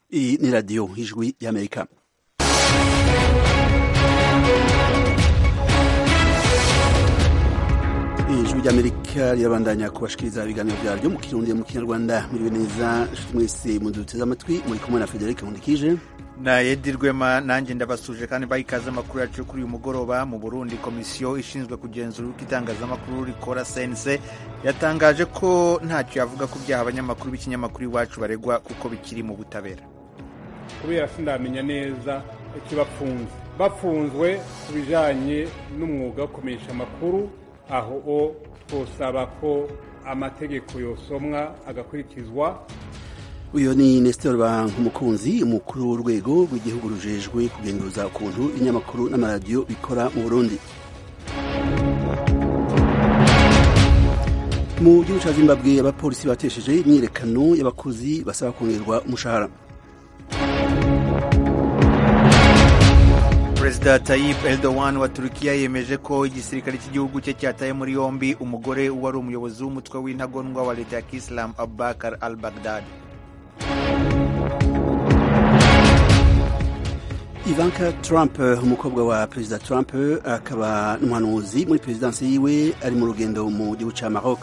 Iyi ni radiyo ijwi y'amerika ijwi ry'amerika rirabandanya kubashikiriza ibiganiro byaryo mu kirundi mu kinyarwanda muriwe neza mwese muduteze amatwi muri kumwe na frederic nkundikije na edi rwema nanjye ndabasuje kandi baha ikaze amakuru yacu kuri uyu mugoroba mu burundi komisiyo ishinzwe kugenzura uko itangazamakuru rikora sense yatangaje ko ntacyo yavuga ku byaha abanyamakuru b'ikinyamakuru iwacu baregwa kuko bikiri mu butabera kubera sindamenya neza ikibafunze bafunzwe ku bijanye n'umwuga wo kumenyesha amakuru aho o twosaba ko amategeko yosomwa agakurikizwa uyu ni nestor bankumukunzi umukuru w'urwego rw'igihugu rujejwe kugenguruza ukuntu ibinyamakuru n'amaradiyo bikora mu burundi mu gihugu cya zimbabwe abapolisi batesheje imyiyerekano y'abakozi basaba kongerwa umushahara perezida Tayyip Erdogan wa turukiya yemeje ko igisirikare cy'igihugu cye cyataye muri yombi umugore wari umuyobozi w'umutwe w'intagondwa wa leta ya kisilamu abubakar al baghdadi Ivanka Trump umukobwa wa perezida Trump akaba n'umuhanuzi muri perezidansi yiwe ari mu rugendo mu gihugu cya Maroc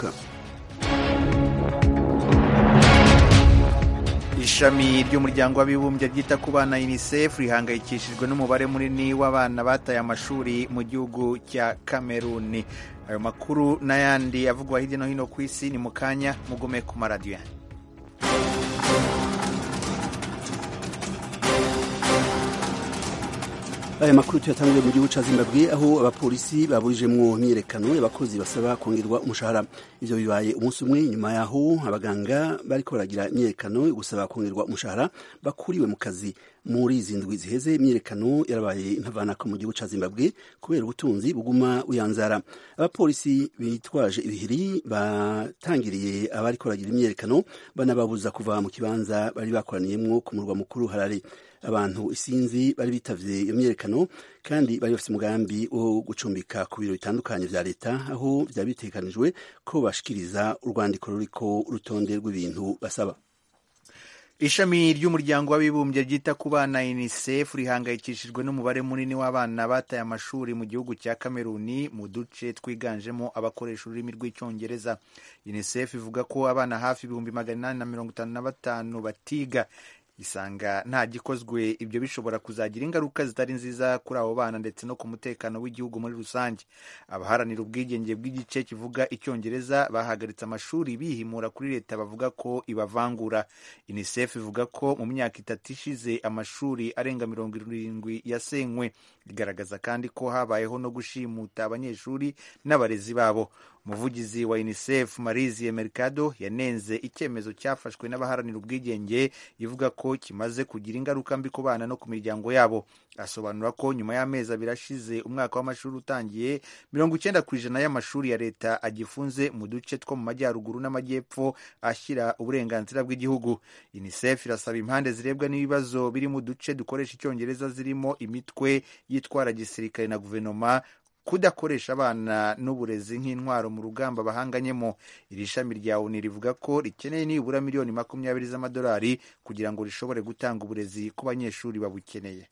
ishami ry'umuryango w'abibumbye ryita ku bana unicef rihangayikishijwe n'umubare munini w'abana bataye amashuri mu gihugu cya kameruni ayo makuru n'ayandi avugwa hirya no hino ku isi ni mu kanya mugume ku maradiyo aya makuru tuyatanguriye mu gihugu cya zimbabwe aho abapolisi baburijemwo imyiyerekano y'abakozi basaba kongerwa umushahara ivyo bibaye umunsi umwe nyuma yaho abaganga bariko baragira imyiyerekano yo gusaba kongerwa umushahara bakuriwe mu kazi muri izi ndwi ziheze imyiyerekano yarabaye intavanako mu gihugu cya zimbabwe kubera ubutunzi buguma buyanzara abapolisi bitwaje ibihiri batangiriye abariko baragira imyiyerekano banababuza kuva mu kibanza bari bakoraniyemwo ku murwa mukuru harare abantu isinzi bari bitavye iyo myiyerekano kandi bari bafite umugambi wo gucumbika ku biro bitandukanye vya leta aho vyari bitegekanijwe ko bashikiriza urwandiko ruriko urutonde rw'ibintu basaba ishami ry'umuryango w'abibumbye ryita ku bana unicef rihangayikishijwe n'umubare munini w'abana bataye amashuri mu gihugu cya kameruni mu duce twiganjemo abakoresha ururimi rw'icyongereza unicef ivuga ko abana hafi ibihumbi magana inani na mirongo itanu na batanu batiga isanga nta gikozwe ibyo bishobora kuzagira ingaruka zitari nziza kuri abo bana ndetse no ku mutekano w'igihugu muri rusange abaharanira ubwigenge bw'igice kivuga icyongereza bahagaritse amashuri bihimura kuri leta bavuga ko ibavangura unicef ivuga ko mu myaka itatu ishize amashuri arenga mirongo irindwi yasenywe igaragaza kandi ko habayeho no gushimuta abanyeshuri n'abarezi babo umuvugizi wa unicef marizie mercado yanenze icyemezo cyafashwe n'abaharanira ubwigenge ivuga ko kimaze kugira ingaruka mbi ku bana no ku miryango yabo asobanura ko nyuma y'amezi abiri ashize umwaka w'amashuri utangiye mirongo icyenda ku ijana y'amashuri ya leta agifunze mu duce two mu majyaruguru n'amajyepfo ashyira uburenganzira bw'igihugu unicef irasaba impande zirebwa n'ibibazo biri mu duce dukoresha icyongereza zirimo imitwe yitwara gisirikare na guverinoma kudakoresha abana n'uburezi nk'intwaro mu rugamba bahanganyemo iri shami rya oni rivuga ko rikeneye nibura miliyoni makumyabiri z'amadolari kugira ngo rishobore gutanga uburezi ku banyeshuri babukeneye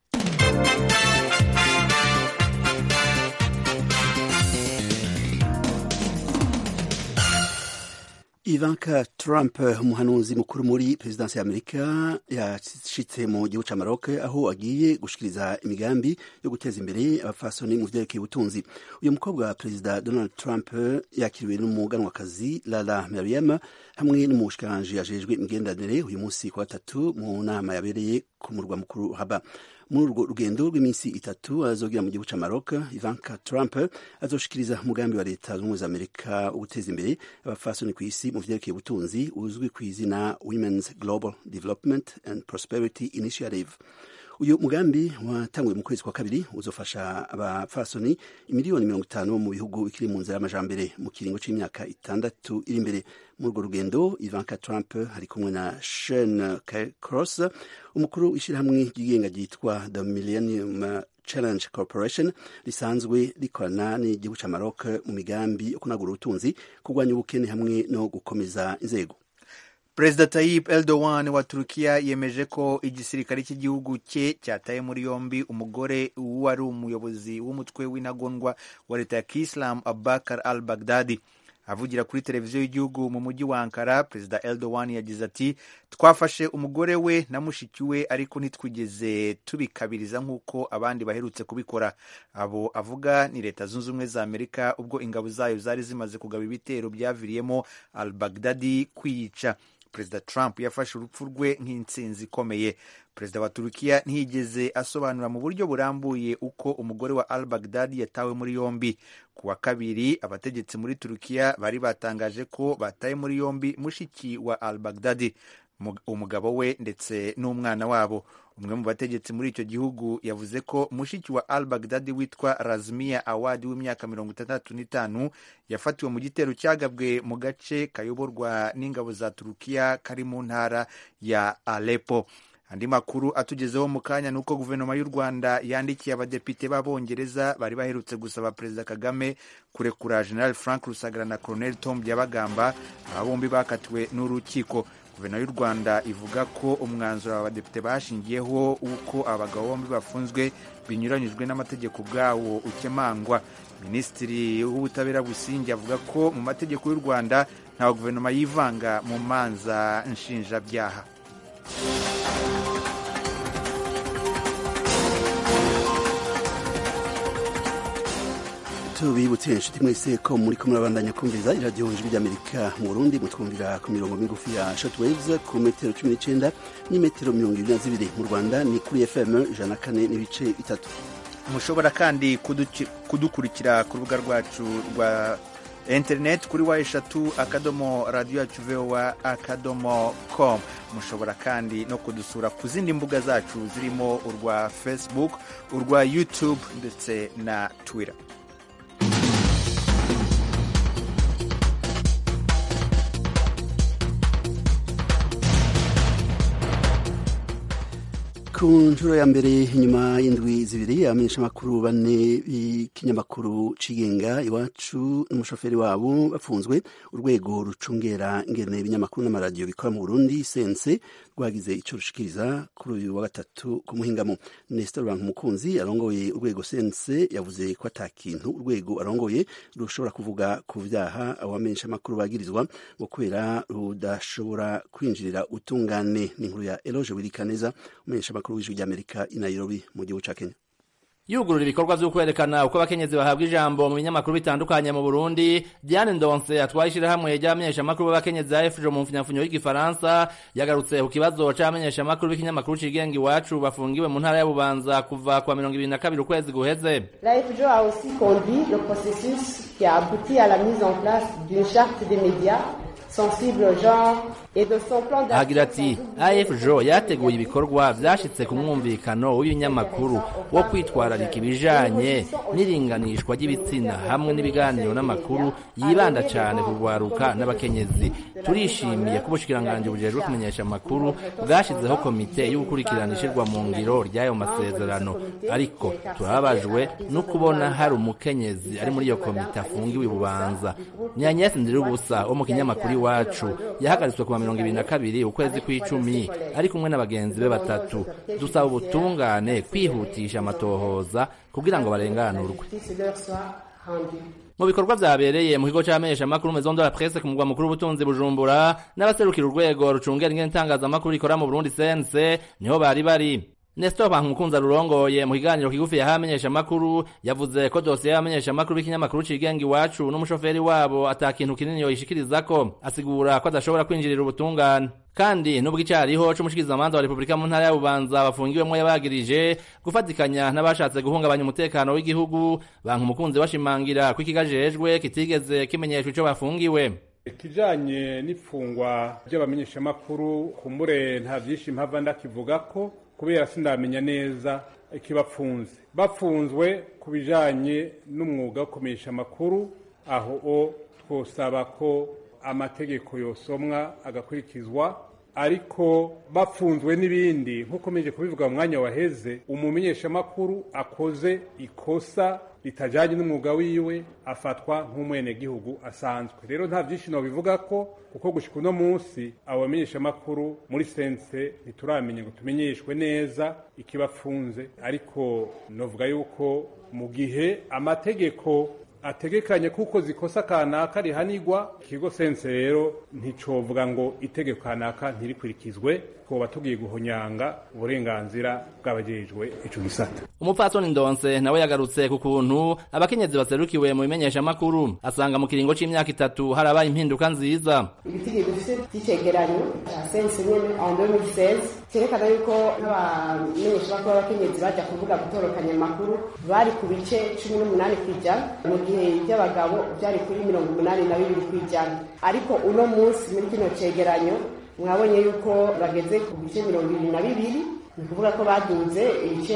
Ivanka Trump umuhanuzi mukuru muri perezidansi ya Amerika yashitse mu gihugu ca Maroc aho agiye gushikiriza imigambi yo guteza imbere abafasoni mu vyerekeye ubutunzi uyu mukobwa wa perezida Donald Trump yakiriwe n'umuganwakazi Lala Merriam hamwe n'umushikiranganji ajejwe imigenderanire uyu munsi ku gatatu mu nama yabereye ku murwa mukuru Rabat muri urwo rugendo rw'iminsi itatu azogira mu gihugu ca Maroc Ivanka Trump azoshikiriza umugambi wa leta zunze ubumwe za Amerika wo guteza imbere abafasoni ku isi mu vyerekeye ubutunzi uzwi ku izina Women's Global Development and Prosperity Initiative uyu mugambi watanguye mu kwezi kwa kabiri uzofasha abapfasoni imiliyoni mirongo itanu mu bihugu bikiri mu nzira y'amajambere mu kiringo c'imyaka itandatu iri imbere muri urwo rugendo ivanka trump ari kumwe na shen cross umukuru w'ishyirahamwe ryigenga ryitwa the millennium challenge corporation risanzwe rikorana n'igihugu ca maroc mu migambi yo kunagura ubutunzi kurwanya ubukene hamwe no gukomeza inzego perezida Tayyip Erdogan wa Turukiya yemeje ko igisirikare cy'igihugu cye cyataye muri yombi umugore wari umuyobozi w'umutwe w'intagondwa wa leta ya Kiislamu Abubakar al-Baghdadi avugira kuri televiziyo y'igihugu mu mujyi wa Ankara perezida Erdogan yagize ati twafashe umugore we na mushiki we ariko ntitwigeze tubikabiriza nk'uko abandi baherutse kubikora abo avuga ni leta zunze ubumwe za Amerika ubwo ingabo zayo zari zimaze kugaba ibitero byaviriyemo al-Baghdadi kwiyica perezida Trump yafashe urupfu rwe nk'intsinzi ikomeye perezida wa turukiya ntiyigeze asobanura mu buryo burambuye uko umugore wa al baghdadi yatawe muri yombi ku wa kabiri abategetsi muri turukiya bari batangaje ko bataye muri yombi mushiki wa al baghdadi umugabo we ndetse n'umwana wabo umwe mu bategetsi muri icyo gihugu yavuze ko mushiki wa al baghdadi witwa razmia awadi w'imyaka mirongo itandatu n'itanu yafatiwe mu gitero cyagabwe mu gace kayoborwa n'ingabo za turukiya kari mu ntara ya alepo andi makuru atugezeho mu kanya ni uko guverinoma y'u rwanda yandikiye abadepite b'abongereza bari baherutse gusaba perezida kagame kurekura general frank rusagara na colonel tom byabagamba aba bombi bakatiwe n'urukiko guverinoma y'u rwanda ivuga ko umwanzuro aba badepite bashingiyeho w'uko abagabo bombi bafunzwe binyuranyijwe n'amategeko ubwawo ukemangwa minisitiri w'ubutabera busingi avuga ko mu mategeko y'u rwanda nta guverinoma yivanga mu manza nshinjabyaha tubibutse inshuti mwese ko muri ko murabandanya kumviriza iradiyo ijwi ry'amerika mu burundi mutwumvira ku mirongo migufi ya shortwaves ku metero cumi n'icyenda n'imetero mirongo irindwi na zibiri mu rwanda ni kuri fm ijana na kane n'ibice bitatu mushobora kandi kudukurikira ku rubuga rwacu rwa interineti kuri wa eshatu akadomo radiyo yacu vowa akadomo com mushobora kandi no kudusura ku zindi mbuga zacu zirimo urwa facebook urwa youtube ndetse na twitter ku nshuro ya mbere nyuma y'indwi zibiri abamenyeshamakuru bane b'ikinyamakuru cigenga iwacu n'umushoferi wabo bafunzwe urwego rucungera ingene ibinyamakuru n'amaradiyo bikora mu burundi sense rwagize icyo rushikiriza kuri uyu wa gatatu ku muhingamo nestor bank umukunzi arongoye urwego sense yavuze ko ata kintu urwego arongoye rushobora kuvuga ku vyaha abo bamenyeshamakuru bagirizwa ngo kubera rudashobora kwinjirira utungane n'inkuru ya eloge wirikaneza umumenyeshamakuru w'ijwi ry'amerika i nairobi mu gihugu ca kenya yugurura ibikorwa vyo kwerekana uko abakenyezi bahabwa ijambo mu binyamakuru bitandukanye mu Burundi Diane Ndonse atwaye ishirahamwe ry'abamenyeshamakuru b'abakenyezi ya FJ mu mfunyafunyo y'igifaransa yagarutse ku kibazo c'abamenyeshamakuru b'ikinyamakuru cigenga iwacu bafungiwe mu ntara ya Bubanza kuva kwa mirongo ibiri na kabiri ukwezi guheze La FJ a aussi conduit le processus qui a abouti à la mise en place d'une charte des médias sensible au genre et de son plan agira ati afjo yateguye ibikorwa vyashitse ku mwumvikano w'ibinyamakuru wo kwitwararika ibijanye n'iringanishwa ry'ibitsina hamwe n'ibiganiro n'amakuru yibanda cane ku rwaruka n'abakenyezi turishimiye ko ubushikiranganji bujejwe kumenyesha amakuru bwashizeho komite y'ugukurikirana ishirwa mu ngiro ry'ayo masezerano ariko turababajwe no kubona hari umukenyezi ari muri iyo komite afungiwe ibubanza ni Agnes Ndirubusa wo mu kinyamakuru iwacu yahagaritswe ku mirongo ibiri na kabiri ukwezi kw'icumi ari kumwe n'abagenzi be batatu dusaba ubutungane kwihutisha amatohoza kugira ngo barenganurwe mu bikorwa vyabereye mu kigo c'abamenyeshamakuru maison de la presse ku mugwa mukuru w'ubutunzi bujumbura n'abaserukira urwego rucungera ingene itangazamakuru rikora mu burundi sense niho bari bari Nestor Bankumukunza rurongoye mu kiganiro kigufi yahaye abamenyeshamakuru yavuze ko dosiye y'abamenyeshamakuru b'ikinyamakuru cigenga iwacu n'umushoferi wabo ata kintu kinini yoyishikirizako asigura ko adashobora kwinjirira ubutungane kandi nubwo icariho c'umushikirizamanza wa Repubulika mu ntara ya Bubanza bafungiwemwo yabagirije gufatikanya n'abashatse guhungabanya umutekano w'igihugu Bankumukunzi washimangira ko ikigajejwe kitigeze kimenyeshwa ico bafungiwe ikijanye n'ifungwa ry'abamenyeshamakuru kumbure nta vyinshi mpava ndakivuga ko kubera sindamenya neza ikibapfunze bafunzwe ku bijanye n'umwuga wo kumenyesha amakuru aho o twosaba ko amategeko yosomwa agakurikizwa ariko bafunzwe n'ibindi nk'uko meje kubivuga mu mwanya waheze umumenyeshamakuru akoze ikosa ritajanye n'umwuga wiwe afatwa nk'umwenegihugu asanzwe rero nta vyinshi bivuga ko kuko gushika uno munsi abo bamenyeshamakuru muri sense ntituramenya ngo tumenyeshwe neza ikibafunze ariko novuga yuko mu gihe amategeko ategekanye kuko zikosa kanaka rihanirwa ikigo sense rero nticovuga ngo itegeko kanaka ntirikurikizwe twoba tugiye guhonyanga uburenganzira bw'abajejwe ico gisata umupfasoni ndonse nawe yagarutse ku kuntu abakenyezi baserukiwe mu bimenyeshamakuru asanga mu kiringo c'imyaka itatu harabaye impinduka nziza ibitigi dufite by'icegeranyo cya sense nyene en 2016 cyerekana yuko n'abamenyeshamakuru b'abakenyezi baja kuvuga gutorokanya amakuru bari ku bice cumi n'umunani kw'ijana mu gihe iby'abagabo byari kuri mirongo umunani na bibiri kw'ijana ariko uno munsi muri kino cegeranyo mwabonye yuko bageze ku bice mirongo ibiri na bibiri ni ukuvuga ko baduze ibice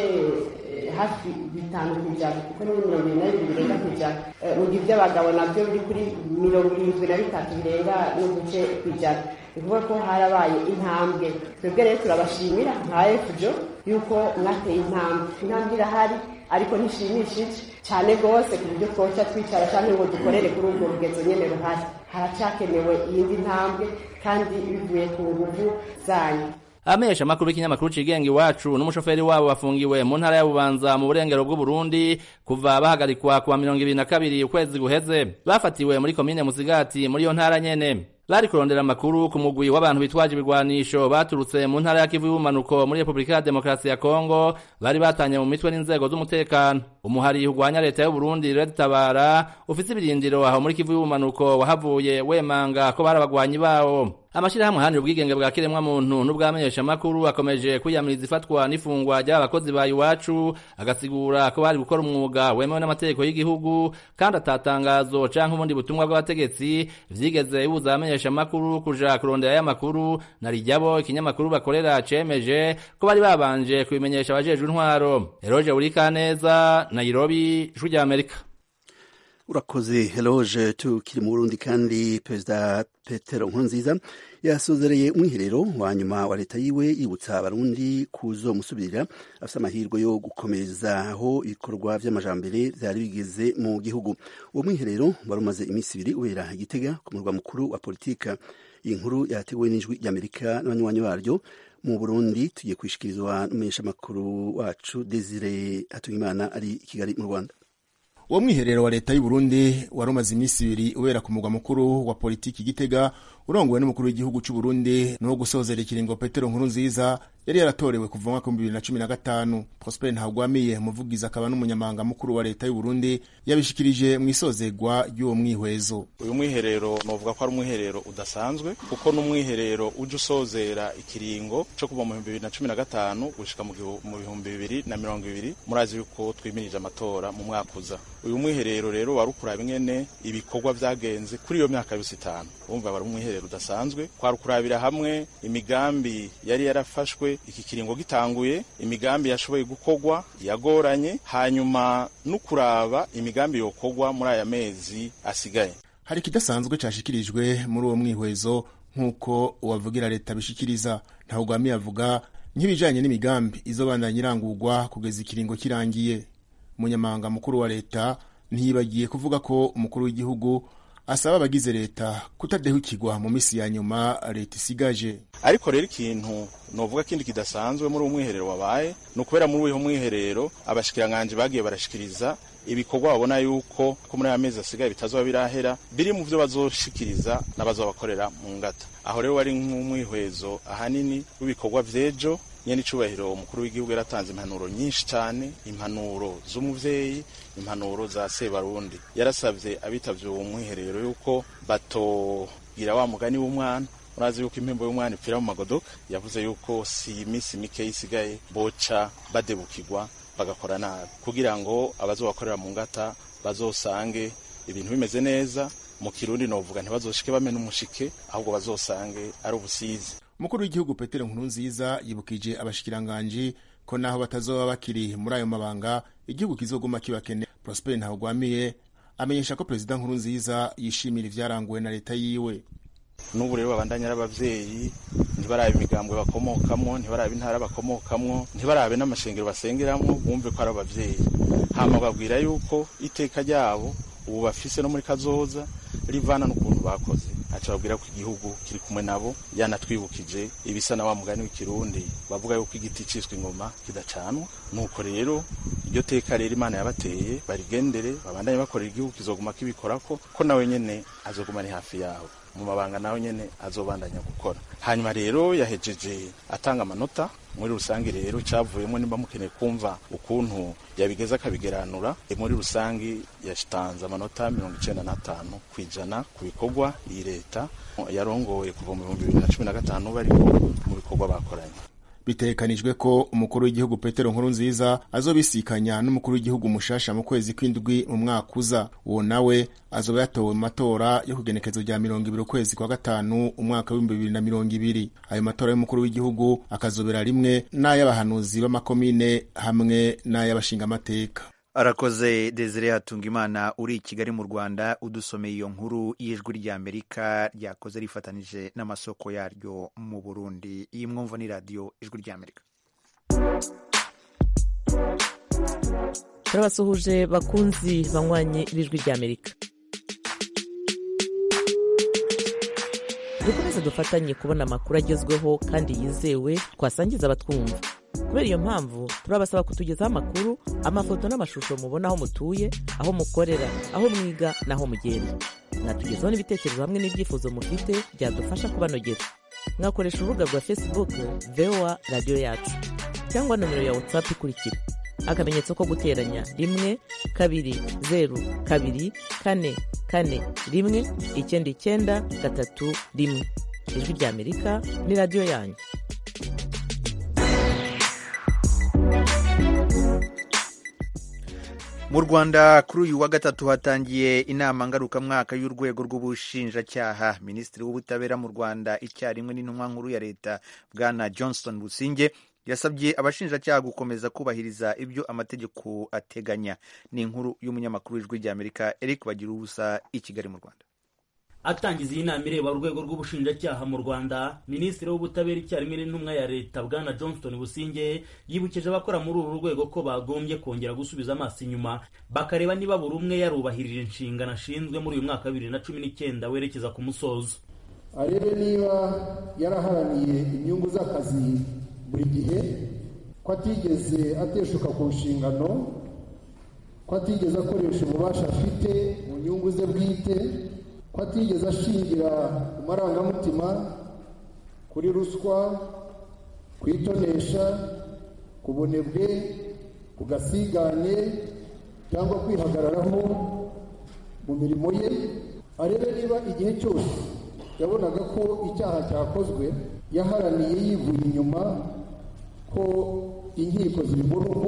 hafi bitanu ku ijana kuko ni mirongo irindwi na bibiri birenga ku ijana mu gihe iby'abagabo nabyo biri kuri mirongo irindwi na bitatu birenga n'uduce ku ijana ni ukuvuga ko harabaye intambwe twebwe rero turabashimira nka efujo yuko mwateye intambwe intambwe irahari ariko ntishimishije cyane rwose ku buryo twoca twicara cyangwa ngo dukorere kuri urwo rugezo nyine ruhari haracyakenewe iyindi ntambwe kandi bivuye ku nguvu zanyu abamenyesha amakuru y'ikinyamakuru cigenga iwacu n'umushoferi wabo bafungiwe mu ntara ya bubanza mu burengero bw'uburundi kuva bahagarikwa kuwa mirongo ibiri na kabiri ukwezi guheze bafatiwe muri komine musigati muri iyo ntara nyene bari kurondera amakuru ku mugwi w'abantu bitwaje ibigwanisho baturutse mu ntara ya kivu y'ubumanuko muri repubulika ya demokarasi ya kongo bari batanye mu mitwe n'inzego z'umutekano umuhari urwanya leta y'uburundi red tabara ufise ibirindiro aho muri kivu y'ubumanuko wahavuye wemanga ko bari abagwanyi bawo amashirahamwe ahanira ubwigenge bwa kiremwa muntu n'ubwamenyeshamakuru akomeje kwiyamiriza ifatwa n'ifungwa ry'abakozi ba iwacu agasigura ko bari gukora umwuga wemewe n'amategeko y'igihugu kandi atatangazo canke ubundi butumwa bw'abategetsi vyigeze bibuza abamenyeshamakuru kuja kurondera y'amakuru na rijyabo ikinyamakuru bakorera cemeje ko bari babanje kubimenyesha abajejwe intwaro eroje urikaneza nairobi ijwi rya amerika urakoze heloge tukiri mu burundi kandi perezida petero nkurunziza yasozereye umwiherero wa nyuma wa leta yiwe yibutsa abarundi kuzomusubirira afite amahirwe yo gukomeza aho ibikorwa vy'amajambere vyari bigeze mu gihugu uwo mwiherero wari umaze iminsi ibiri ubera igitega ku murwa mukuru wa politika iyi nkuru yateguwe n'ijwi ry'amerika n'abanywanyi baryo mu burundi tugiye kwishikirizwa n'umumenyeshamakuru wacu desire hatungimana ari i kigali mu rwanda uwo mwiherero wa leta y'uburundi wari umaze iminsi ibiri ubera ku mugwa mukuru wa politiki gitega urongowe n'umukuru w'igihugu c'uburundi n'uwo gusozera ikiringo petero nkuru nziza yari yaratorewe kuva mwaka w'ibihumbi bibiri na cumi na gatanu prosper ntagwamiye umuvugizi akaba n'umunyamabanga mukuru wa leta y'uburundi yabishikirije mu isozegwa ry'uwo mwihwezo uyu mwiherero novuga ko ari umwiherero udasanzwe kuko n'umwiherero uje usozera ikiringo co kuva mu bihumbi bibiri na cumi na gatanu gushika mu bihumbi bibiri na mirongo ibiri murazi yuko twimirije amatora mu mwaka uza uyu mwiherero rero wari ukuraba ingene ibikorwa vyagenze kuri iyo myaka yose itanu umva wari umwiherero udasanzwe kwari ukurabira hamwe imigambi yari yarafashwe iki kiringo gitanguye imigambi yashoboye gukorwa yagoranye hanyuma no kuraba imigambi yokorwa muri aya mezi asigaye hari ikidasanzwe cashikirijwe muri uwo mwihwezo nk'uko uwavugira leta bishikiriza ntawugwamiye avuga nk'ibijanye n'imigambi izobandanya irangurwa kugeza ikiringo kirangiye umunyamabanga mukuru wa leta ntiyibagiye kuvuga ko umukuru w'igihugu asaba abagize leta kutadehukirwa mu misi ya nyuma leta isigaje ariko rero ikintu novuga kindi kidasanzwe muri uwo mwiherero wabaye ni ukubera muri uwo mwiherero abashikiranganji bagiye barashikiriza ibikorwa babona yuko ko muri aya mezi asigaye bitazoba birahera biri mu vyo bazoshikiriza n'abazobakorera mu ngata aho rero wari nk'umwihwezo ahanini w'ibikorwa vy'ejo nyene icubahiro umukuru w'igihugu yaratanze impanuro nyinshi cane impanuro z'umuvyeyi impanuro za sebarundi yarasavye abitavye uwo mwiherero yuko batogira wa mugani w'umwana murazi yuko impembo y'umwana ipfira mu magodoka yavuze yuko si iminsi mike isigaye boca badebukirwa bagakora nabi kugira ngo abazobakorera mu ngata bazosange ibintu bimeze neza mu kirundi novuga ntibazoshike bamena umushike ahubwo bazosange ari ubusizi umukuru w'igihugu petero nkurunziza yibukije abashikiranganji ko naho batazoba bakiri muri ayo mabanga igihugu kizoguma kibakene prosper ntawugwamiye amenyesha ko perezida nkurunziza yishimira ivyaranguwe na leta yiwe n'ubu rero babandanya ari abavyeyi ntibarabe imigambwe bakomokamwo ntibarabe intara bakomokamwo ntibarabe n'amashengero basengeramwo bumve ko ari abavyeyi hama babwira yuko iteka ryabo ubu bafise no muri kazoza rivana n'ukuntu bakoze aca babwira ko igihugu kiri kumwe nabo yanatwibukije ibisa na wa mugani w'ikirundi bavuga yuko igiti ciswe ingoma kidacanwa nuko rero iryo teka rero imana yabateye barigendere babandanye bakorera igihugu kizoguma kibikorako ko nawe nyene azoguma ari hafi yabo mu mabanga nawe nyene azobandanya gukora hanyuma rero yahejeje atanga amanota muri rusange rero cyavuyemo nimba mukeneye kumva ukuntu yabigeza akabigeranura muri rusange yatanze amanota mirongo icenda n'atanu ku ijana ku bikorwa iyi leta yarongoye kuva mu bihumbi bibiri na cumi na gatanu bariko mu bikorwa bakoranye bitegekanijwe ko umukuru w'igihugu petero nkuru nziza azobisikanya n'umukuru w'igihugu mushasha mu kwezi kw'indwi mu mwaka uza uwo nawe azoba yatowe mu matora yo kugenekezo rya mirongo ibiri ukwezi kwa gatanu umwaka w'ibihumbi bibiri na mirongo ibiri ayo matora y'umukuru w'igihugu akazobera rimwe n'ay'abahanuzi b'amakomine hamwe n'ay'abashingamateka arakoze desire hatungimana uri i kigali mu rwanda udusomeye iyo nkuru y'ijwi ry'amerika ryakoze rifatanije n'amasoko yaryo mu burundi iyi mwumva ni radiyo ijwi ry'amerika turabasuhuje bakunzi banywanyi b'ijwi ry'amerika dukomeze dufatanye kubona amakuru agezweho kandi yizewe twasangiza abatwumva kubera iyo mpamvu turabasaba kutugezaho amakuru amafoto n'amashusho mubona aho mutuye aho mukorera aho mwiga n'aho mugenda mwatugezaho n'ibitekerezo hamwe n'ibyifuzo mufite byadufasha kubanogera mwakoresha urubuga rwa facebook voa radiyo yacu cyangwa nomero ya whatsapp ikurikira akamenyetso ko guteranya rimwe kabiri zeru kabiri kane kane rimwe icyenda icyenda gatatu rimwe ijwi ry'amerika ni radiyo yanyu mu rwanda kuri uyu wa gatatu hatangiye inama ngarukamwaka y'urwego rw'ubushinjacyaha minisitiri w'ubutabera mu rwanda icyarimwe n'intumwa nkuru ya leta bwana johnston businge yasabye abashinjacyaha gukomeza kubahiriza ibyo amategeko ateganya ni inkuru y'umunyamakuru w'ijwi ry'amerika eric bagira ubusa i kigali mu rwanda atangiza iyi nama ireba urwego rw'ubushinjacyaha mu rwanda minisitiri w'ubutabera icyarimwe n'intumwa ya leta bwana johnston businge yibukije abakora muri uru rwego ko bagombye kongera gusubiza amaso inyuma bakareba niba buri umwe yarubahirije inshingano ashinzwe muri uyu mwaka wa bibiri na cumi n'icyenda werekeza ku musozo arebe niba yaraharaniye inyungu z'akazi buri gihe ko atigeze ateshuka ku nshingano ko atigeze akoresha ububasha afite mu nyungu ze bwite ko atigeze ashingira ku marangamutima kuri ruswa ku itonesha ku bunebwe ku gasigane cyangwa kwihagararaho mu mirimo ye arebe niba igihe cyose yabonaga ko icyaha cyakozwe yaharaniye yivuye inyuma ko inkiko ziri mu rugo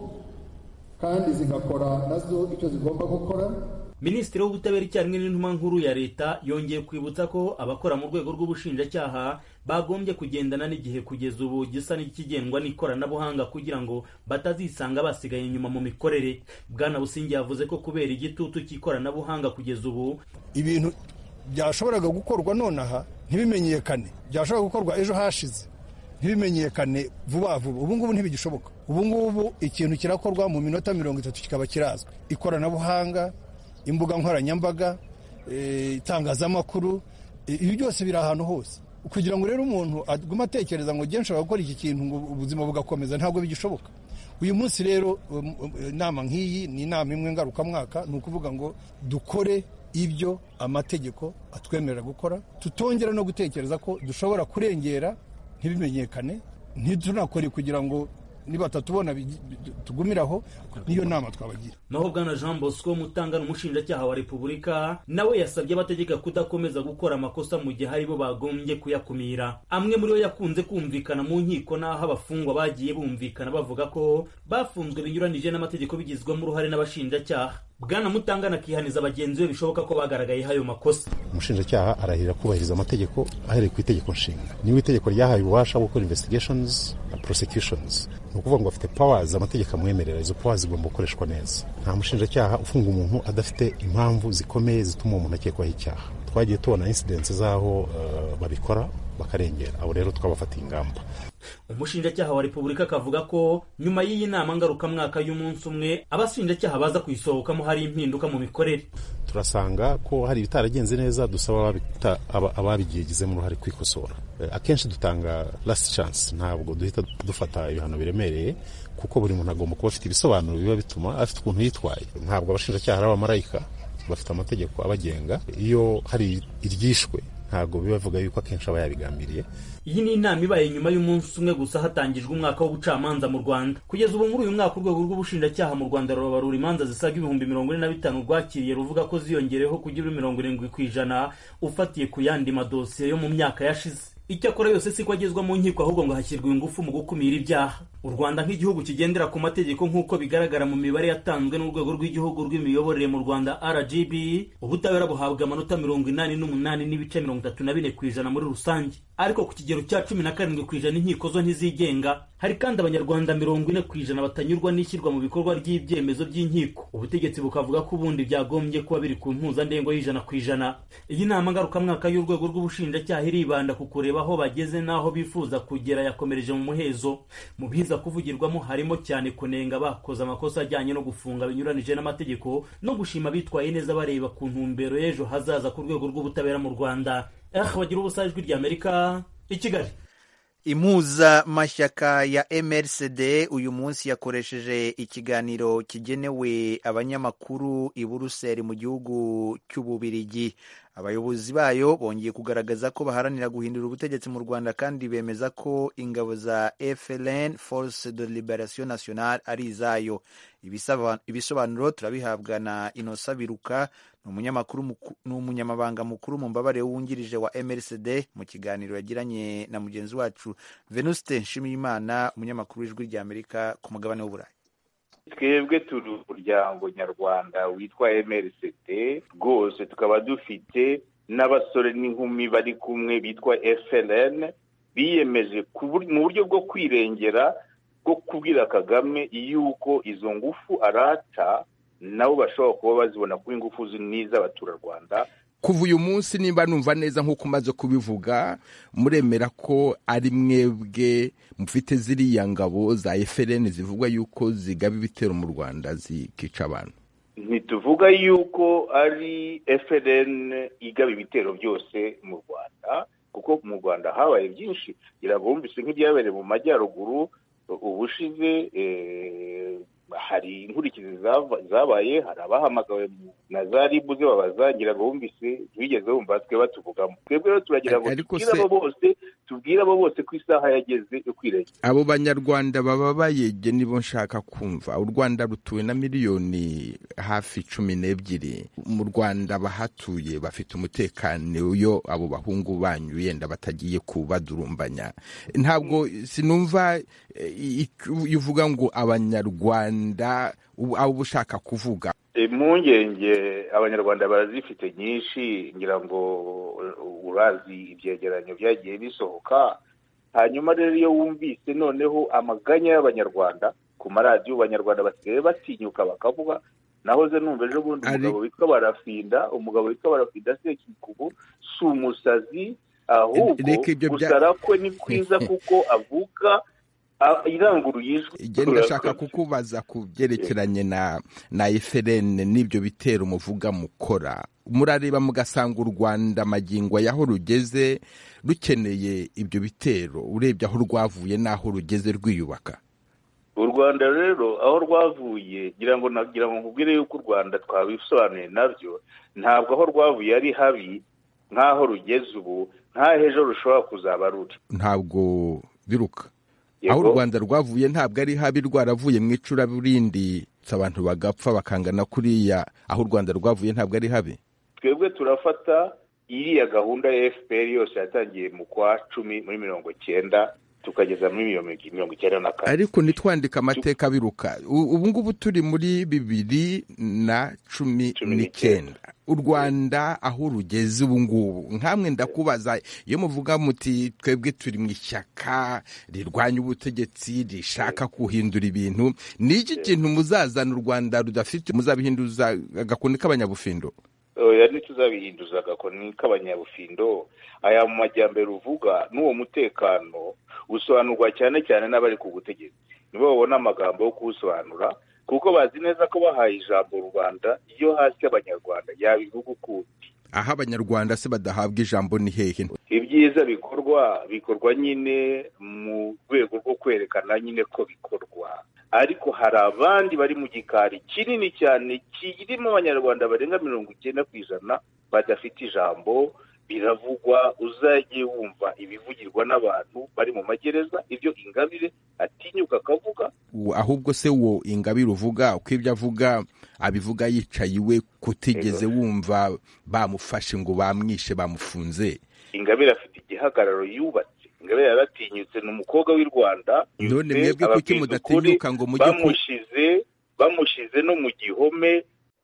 kandi zigakora nazo icyo zigomba gukora minisitiri w'ubutabera icyarimwe n'intumwa nkuru ya leta yongeye kwibutsa ko abakora mu rwego rw'ubushinjacyaha bagombye kugendana n'igihe kugeza ubu gisa n'ikigendwa n'ikoranabuhanga kugira ngo batazisanga basigaye inyuma mu mikorere bwana busingi yavuze ko kubera igitutu cy'ikoranabuhanga kugeza ubu ibintu byashoboraga gukorwa nonaha ntibimenyekane byashoboraga gukorwa ejo hashize ntibimenyekane vuba vuba ubu ngubu ntibigishoboka ubu ngubu ikintu kirakorwa mu minota mirongo itatu kikaba kirazwi ikoranabuhanga imbuga nkoranyambaga itangazamakuru ibi byose biri ahantu hose kugira ngo rero umuntu agume atekereza ngo nshobora nshobora gukora iki kintu ngo ubuzima bugakomeza ntabwo bigishoboka uyu munsi rero inama nk'iyi ni inama imwe ngarukamwaka ni ukuvuga ngo dukore ibyo amategeko atwemerera gukora tutongera no gutekereza ko dushobora kurengera ntibimenyekane ntitunakore kugira ngo nibatatubona tugumiraho niyo nama twabagira naho bwana jean bosco mutangana umushinjacyaha wa repubulika nawe yasabye abategeka kudakomeza gukora amakosa mu gihe aribo bagombye kuyakumira amwe muri yo yakunze kumvikana mu nkiko n'aho abafungwa bagiye bumvikana bavuga ko bafunzwe binyuranije n'amategeko bigizwemo uruhare n'abashinjacyaha bwana mutangana akihaniza bagenzi be bishoboka ko bagaragayeho ayo makosa umushinjacyaha arahirira kubahiriza amategeko ahereye ku itegeko nshinga niba itegeko ryahaye ububasha bwo gukora investigations na prosecutions ni ukuvuga ngo afite powers amategeko amwemerera izo powers zigomba gukoreshwa neza nta mushinjacyaha ufunga umuntu adafite impamvu zikomeye zituma uwo muntu akekwaho icyaha twagiye tubona insidensi z'aho babikora bakarengera abo rero twabafatiye ingamba umushinjacyaha wa repubulika akavuga ko nyuma y'iyi nama ngarukamwaka y'umunsi umwe abashinjacyaha baza kuyisohokamo hari impinduka mu mikorere turasanga ko hari ibitaragenze neza dusaba ababigizemo uruhare kwikosora akenshi dutanga last chance ntabwo duhita dufata ibihano biremereye kuko buri muntu agomba kuba afite ibisobanuro biba bituma afite ukuntu yitwaye ntabwo abashinjacyaha ari abamarayika bafite amategeko abagenga iyo hari iryishwe ntabwo biba bivuga yuko akenshi aba yabigambiriye iyi ni inama ibaye nyuma y'umunsi umwe gusa hatangijwe umwaka w'ubucamanza mu rwanda kugeza ubu muri uyu mwaka urwego rw'ubushinjacyaha mu rwanda rubarura imanza zisaga ibihumbi mirongo ine na bitanu rwakiriye ruvuga ko ziyongereyeho kugera mirongo irindwi ku ijana ufatiye ku yandi madosiye yo mu myaka yashize icyakora yose siko agezwa mu nkiko ahubwo ngo hashyirwe ingufu mu gukumira ibyaha u rwanda nk'igihugu kigendera ku mategeko nk'uko bigaragara mu mibare yatanzwe n'urwego rw'igihugu rw'imiyoborere mu rwanda rgb ubutabera buhabwa amanota mirongo inani n'umunani n'ibice mirongo itatu na bine ku ijana muri rusange ariko ku kigero cya cumi na karindwi ku ijana inkiko zo ntizigenga hari kandi abanyarwanda mirongo ine ku ijana batanyurwa n'ishyirwa mu bikorwa ry'ibyemezo by'inkiko ubutegetsi bukavuga ko ubundi byagombye kuba biri ku mpuzandengo y'ijana ku ijana iyi nama ngarukamwaka y'urwego rw'ubushinjacyaha iribanda ku kureba aho bageze n'aho bifuza kugera yakomereje mu muhezo mu biza kuvugirwamo harimo cyane kunenga bakoze amakosa ajyanye no gufunga binyuranije n'amategeko no gushima bitwaye neza bareba ku ntumbero y'ejo hazaza ku rwego rw'ubutabera mu rwanda eh bagira ubusa ijwi ry'amerika i kigali impuzamashyaka ya mrcd uyu munsi yakoresheje ikiganiro kigenewe abanyamakuru i buruseli mu gihugu cy'ububirigi abayobozi bayo bongeye kugaragaza ko baharanira guhindura ubutegetsi mu rwanda kandi bemeza ko ingabo za frn force de liberation nationale ari izayo ibisobanuro turabihabwa na inosa biruka ni umunyamabanga mukuru mu mbabare wungirije wa mrcd mu kiganiro yagiranye na mugenzi wacu venuste nshimiyimana umunyamakuru w'ijwi ry'amerika ku mugabane w'uburayi twebwe turi umuryango nyarwanda witwa mrcd rwose tukaba dufite n'abasore n'inkumi bari kumwe bitwa frn biyemeje mu buryo bwo kwirengera bwo kubwira kagame yuko izo ngufu arata nabo bashobora kuba bazibona kuba ingufu n'iz'abaturarwanda kuva uyu munsi nimba numva neza nk'uko umaze kubivuga muremera ko ari mwebwe mufite ziriya ngabo za efereni zivugwa yuko zigaba ibitero mu rwanda zikica abantu ntituvuga yuko ari efereni igaba ibitero byose mu rwanda kuko mu rwanda habaye byinshi ngira ngo bumvise nk'ibyabereye mu majyaruguru ubushize hari inkurikizi zabaye hari abahamagawe na za ribu zibabaza ngira ngo bumvise ntibigeze bumva twe batuvugamo twebwe rero turagira ngo tubwire abo bose tubwire abo bose ko isaha yageze yo kwirengera abo banyarwanda baba bayege nibo nshaka kumva u rwanda rutuwe na miliyoni hafi cumi n'ebyiri mu rwanda bahatuye bafite umutekano iyo abo bahungu banyu yenda batagiye kubadurumbanya ntabwo sinumva iyo uvuga ngo abanyarwanda abo ushaka kuvuga impungenge abanyarwanda barazifite nyinshi ngira ngo urazi ibyegeranyo byagiye bisohoka hanyuma rero iyo wumvise noneho amaganya y'abanyarwanda ku maradiyo abanyarwanda basigaye batinyuka bakavuga nahoze numva ejo bundi umugabo witwa barafinda umugabo witwa barafinda sekikubu si umusazi ahubwo gusara kwe ni kwiza kuko avuga iranguruye ijwi igenda ndashaka kukubaza ku byerekeranye na na eferene n'ibyo bitero muvuga mukora murareba mugasanga u rwanda magingo y'aho rugeze rukeneye ibyo bitero urebye aho rwavuye n'aho rugeze rwiyubaka u rwanda rero aho rwavuye ngira ngo nagira ngo nkubwire yuko u rwanda twabisobanuye nabyo ntabwo aho rwavuye ari habi nk'aho rugeze ubu nk'aho ejo rushobora kuzaba ruri ntabwo biruka aho u rwanda rwavuye ntabwo ari habi rwaravuye mu icuraburindi abantu bagapfa bakangana kuriya aho u rwanda rwavuye ntabwo ari habi twebwe turafata iriya gahunda ya fpr yose yatangiye mu kwa cumi muri mirongo icyenda tukageza muri mirongo icyenda na kane ariko ntitwandike amateka biruka ubu ngubu turi muri bibiri na cumi n'icyenda u rwanda aho rugeze ubu ngubu nkamwe ndakubaza iyo muvuga muti twebwe turi mu ishyaka rirwanya ubutegetsi rishaka guhindura ibintu ni iki kintu muzazana u rwanda rudafite muzabihinduza agakoni k'abanyabufindo oya ntituzabihinduza agakoni k'abanyabufindo aya mu majyambere uvuga n'uwo mutekano usobanurwa cyane cyane n'abari ku butegetsi nibo babona amagambo yo kuwusobanura kuko bazi neza ko bahaye ijambo rubanda iyo hasi abanyarwanda yabivuga ukundi aho abanyarwanda se badahabwa ijambo ni hehe ibyiza bikorwa bikorwa nyine mu rwego rwo kwerekana nyine ko bikorwa ariko hari abandi bari mu gikari kinini cyane kirimo abanyarwanda barenga mirongo icyenda ku ijana badafite ijambo biravugwa uzajye wumva ibivugirwa n'abantu bari mu magereza ibyo ingabire atinyuka akavuga ahubwo se wo ingabire uvuga uko ibyo avuga abivuga yicaye iwe kutigeze wumva bamufashe ngo bamwishe bamufunze ingabire afite igihagararo yubatse ingabire yaratinyutse ni umukobwa w'i rwanda none mwebwe kuki mudatinyuka ngo mujye bamushize bamushize no mu gihome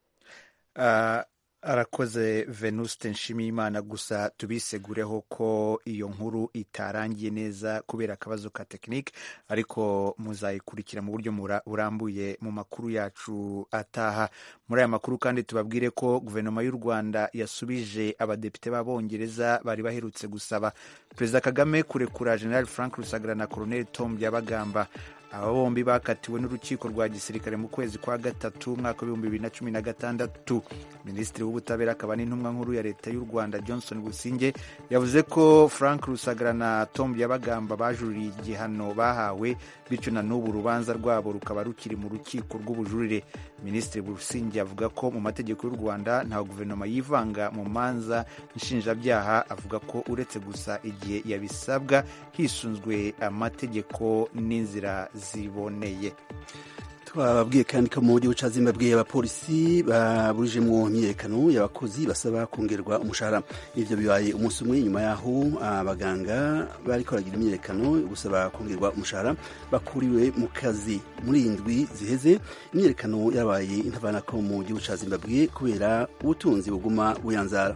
arakoze venuste nshimiyimana gusa tubisegureho ko iyo nkuru itarangiye neza kubera akabazo ka tekinike ariko muzayikurikira mu buryo burambuye mu makuru yacu ataha muri aya makuru kandi tubabwire ko guverinoma y'u rwanda yasubije abadepite b'abongereza bari baherutse gusaba perezida kagame kurekura general frank rusagara na colonel tom byabagamba aba bombi bakatiwe n'urukiko rwa gisirikare mu kwezi kwa gatatu umwaka w'ibihumbi bibiri na cumi na gatandatu minisitiri w'ubutabera akaba n'intumwa nkuru ya leta y'u rwanda johnson businge yavuze ko frank rusagara na tom byabagamba bajuririye igihano bahawe bityo na n'ubu urubanza rwabo rukaba rukiri mu rukiko rw'ubujurire minisitiri businge avuga ko mu mategeko y'u rwanda nta guverinoma yivanga mu manza nshinjabyaha avuga ko uretse gusa igihe yabisabwa hisunzwe amategeko n'inzira ziboneye twababwiye kandi ko mu gihugu cya zimbabwe abapolisi baburijemo imyiyerekano y'abakozi basaba kongerwa umushahara ibyo bibaye umunsi umwe nyuma y'aho abaganga bari koragira imyiyerekano yo gusaba kongerwa umushahara bakuriwe mu kazi muri iyi ndwi ziheze imyiyerekano yabaye intavanako mu gihugu cya zimbabwe kubera ubutunzi buguma buyanzara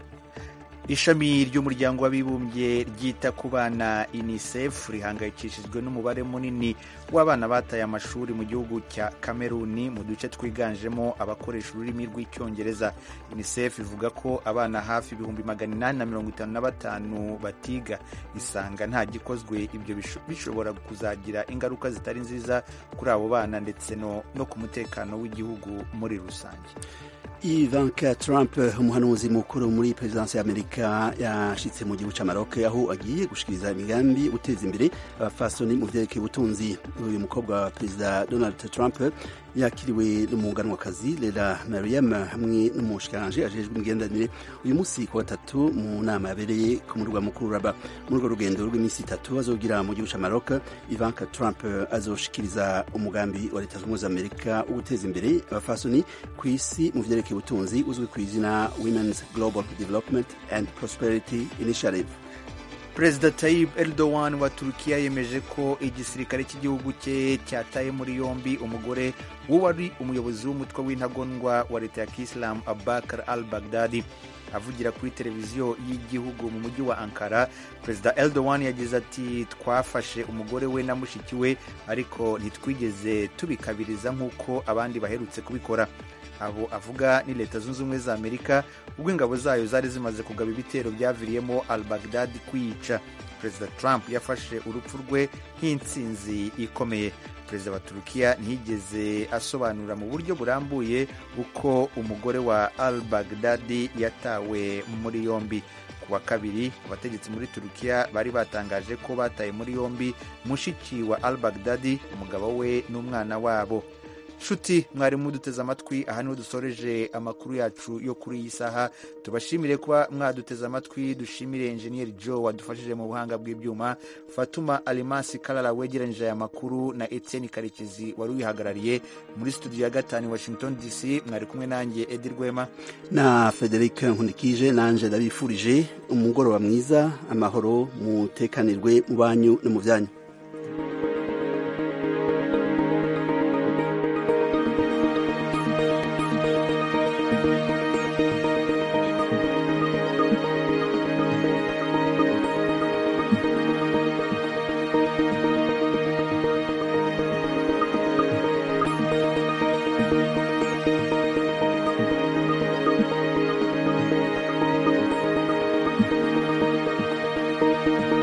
ishami ry'umuryango w'abibumbye ryita ku bana unicef rihangayikishijwe n'umubare munini w'abana bataye amashuri mu gihugu cya kameruni mu duce twiganjemo abakoresha ururimi rw'icyongereza unicef ivuga ko abana hafi ibihumbi magana inani na mirongo itanu na batanu batiga isanga nta gikozwe ibyo bishobora kuzagira ingaruka zitari nziza kuri abo bana ndetse no, no ku mutekano w'igihugu muri rusange Ivanka Trump umuhanuzi mukuru muri perezidansi y'Amerika yashitse mu gihugu cya Maroc aho agiye gushikiriza imigambi guteza imbere abafasoni mu vyerekeye ubutunzi uyu mukobwa wa perezida Donald Trump yakiriwe n'umuganwakazi Lela Mariam hamwe n'umushikiranje ajejwe imigenderanire uyu munsi ku gatatu mu nama yabereye ku murwa mukuru Rabat muri urwo rugendo rw'iminsi itatu azogira mu gihugu cya Maroc Ivanka Trump azoshikiriza umugambi wa leta zunze ubumwe za Amerika wo guteza imbere abafasoni ku isi mu vyerekeye ubutunzi uzwi ku izina Women's Global Development and Prosperity Initiative perezida Tayyip Erdogan wa turukiya yemeje ko igisirikare cy'igihugu cye cyataye muri yombi umugore w'uwari umuyobozi w'umutwe w'intagondwa wa leta ya kisilamu abakar al baghdadi avugira kuri televiziyo y'igihugu mu mujyi wa ankara perezida Erdogan yagize ati twafashe umugore we na mushiki we ariko ntitwigeze tubikabiriza nk'uko abandi baherutse kubikora abo avuga ni leta zunze ubumwe za amerika ubwo ingabo zayo zari zimaze kugaba ibitero byaviriyemo al baghdadi kwiyica perezida trump yafashe urupfu rwe nk'intsinzi ikomeye perezida wa turukiya ntiyigeze asobanura mu buryo burambuye uko umugore wa al baghdadi yatawe muri yombi ku wa kabiri abategetsi muri turukiya bari batangaje ko bataye muri yombi mushiki wa al baghdadi umugabo we n'umwana wabo nshuti mwari muduteze amatwi aha niho dusoreje amakuru yacu yo kuri iyi saha tubashimire kuba mwaduteze amatwi dushimire enjeniyeri joe wadufashije mu buhanga bw'ibyuma fatuma alimasi karara wegeranyije aya makuru na etienne karekezi wari uyihagarariye muri studio ya gatanu washington dc mwari kumwe nanjye edi rwema na frederic nkundikije nanje ndabifurije umugoroba mwiza amahoro mutekanirwe mu banyu no mu byanyu amerika